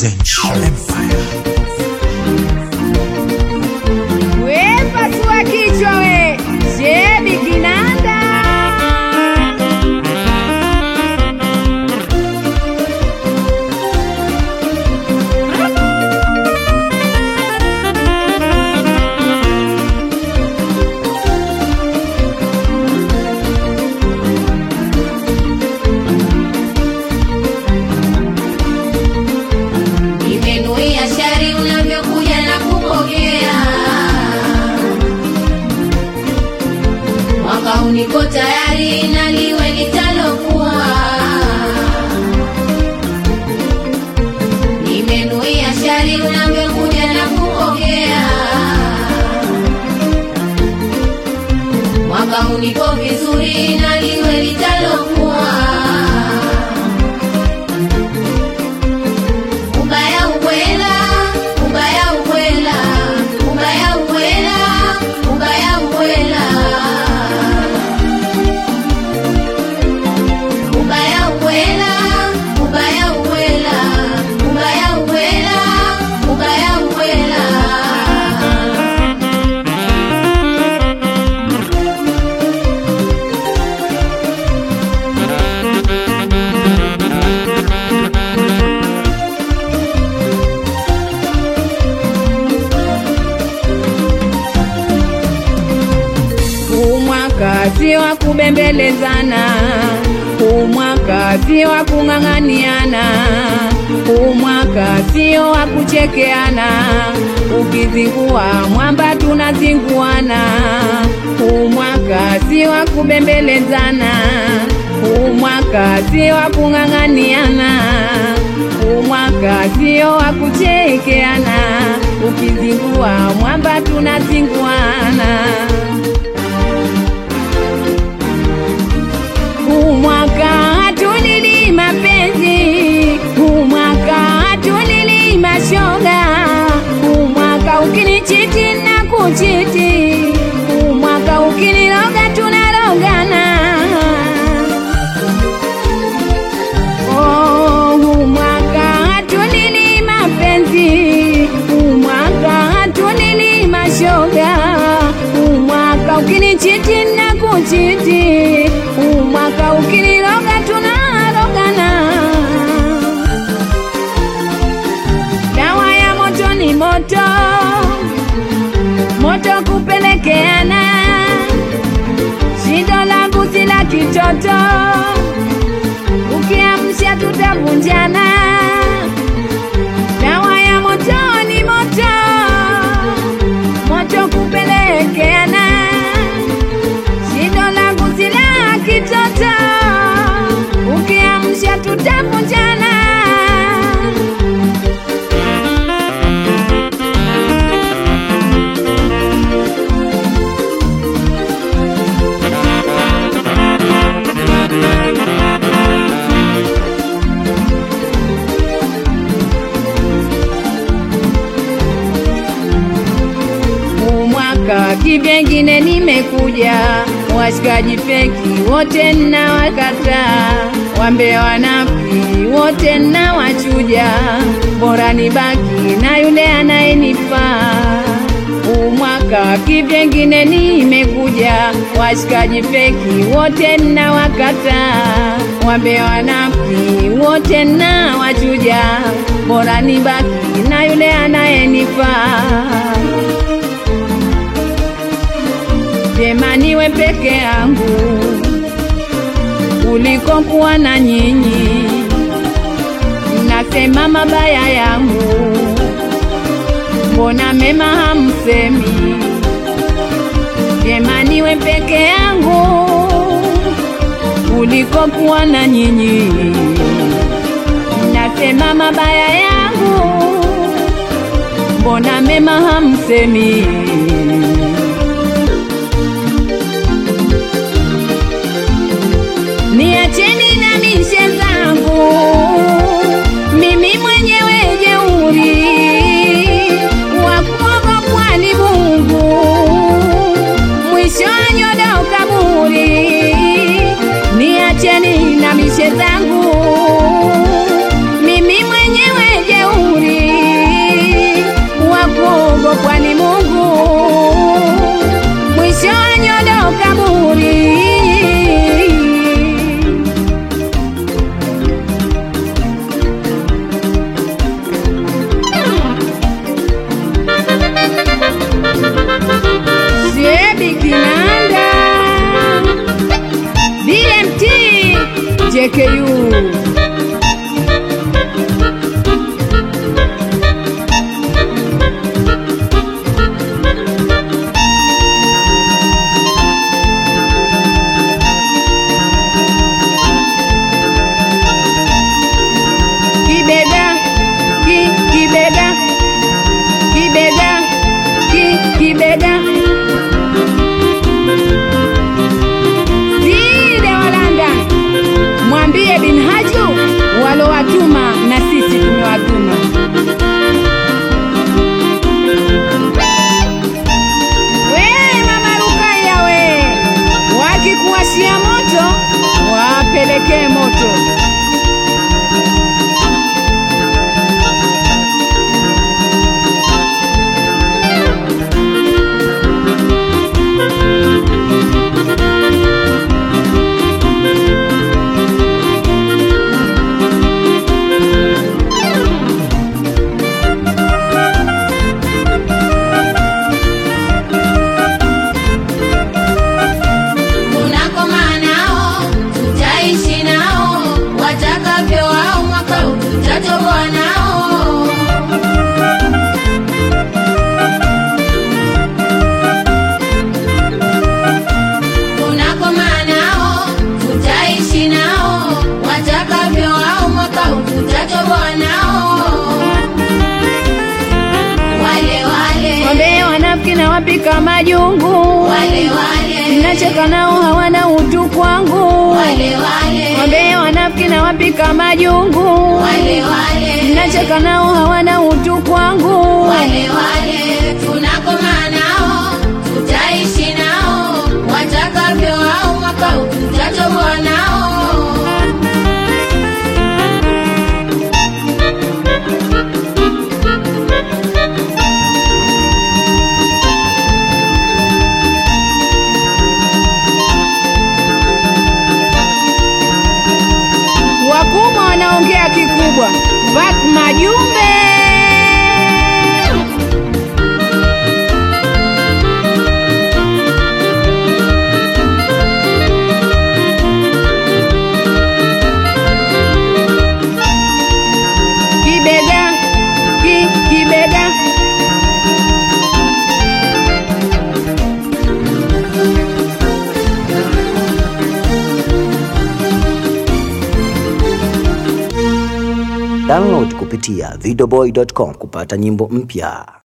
Zench Empire. We pasua kichwa we, shebi kinanda. Nimenuia shari unavyokuja na kupokea. Mwaka huu niko tayari na liwe litalokuwa. Nimenuia shari unavyokuja na kupokea. Mwaka huu niko vizuri na liwe litalokuwa. Ubaya ubwela, ubaya ubwela, ubaya ubwela, ubaya ubwela. Ubaya ubwela, ubaya ubwela, ubaya ubwela, ubaya ubwela. Huu mwaka si wa kubembelezana, huu mwaka si wa kung'ang'aniana, huu mwaka sio wa kuchekeana. Ukizingua mwamba tunazinguana, huu mwaka si wa kubembelezana, huu mwaka si wa kung'ang'aniana, huu mwaka sio wa kuchekeana. Ukizingua mwamba tunazinguana. Huu mwaka hatulili mapenzi, huu mwaka hatulili mashoga, huu mwaka ukinichiti na kuchiti, huu mwaka ukiniloga tunalogana. Oh, huu mwaka hatulili mapenzi, huu mwaka hatulili mashoga, huu mwaka ukinichiti na kuchiti, huu mwaka ukiniloga tunalogana. Dawa ya moto ni moto, moto kupelekeana, shindo langu si la kitoto ukiamsha tutavunjana. Dawa ya moto ni moto, moto kupelekeana. Shindo langu si la kitoto, ukiamsha tutavunjana. Huu mwaka kivyengine nimekuja, washikaji feki wote nawakataa, wambe wanafiki wote nawachuja, bora nibaki na yule anayenifaa. Huu mwaka kivyengine nimekuja, washikaji feki wote nawakataa, wambe wanafiki wote nawachuja, bora nibaki na yule anayenifaa. Vyema niwe peke yangu kuliko kuwa na nyinyi. Mnasema mabaya yangu, mbona mema hamsemi? Vyema niwe peke yangu kuliko kuwa na nyinyi. Mnasema mabaya yangu, mbona mema hamsemi? Niacheni na mishe zangu, mimi mwenyewe jeuri, wa kuogopwa ni Mungu, mwisho wa nyodo kaburi. Niacheni na mishe zangu, mimi mwenyewe jeuri wapika majungu, wale wale nacheka nao hawana utu kwangu, wale wale wambea wanafiki na wapika majungu, wale wale nacheka nao hawana utu kwangu, wale wale tunakoma nao tutaishi nao watakavyo au mwaka huu tutatoboa nao wakubwa wanaongea kikubwa, bak majumbe kibega ki, kibega Download kupitia videoboy.com kupata nyimbo mpya.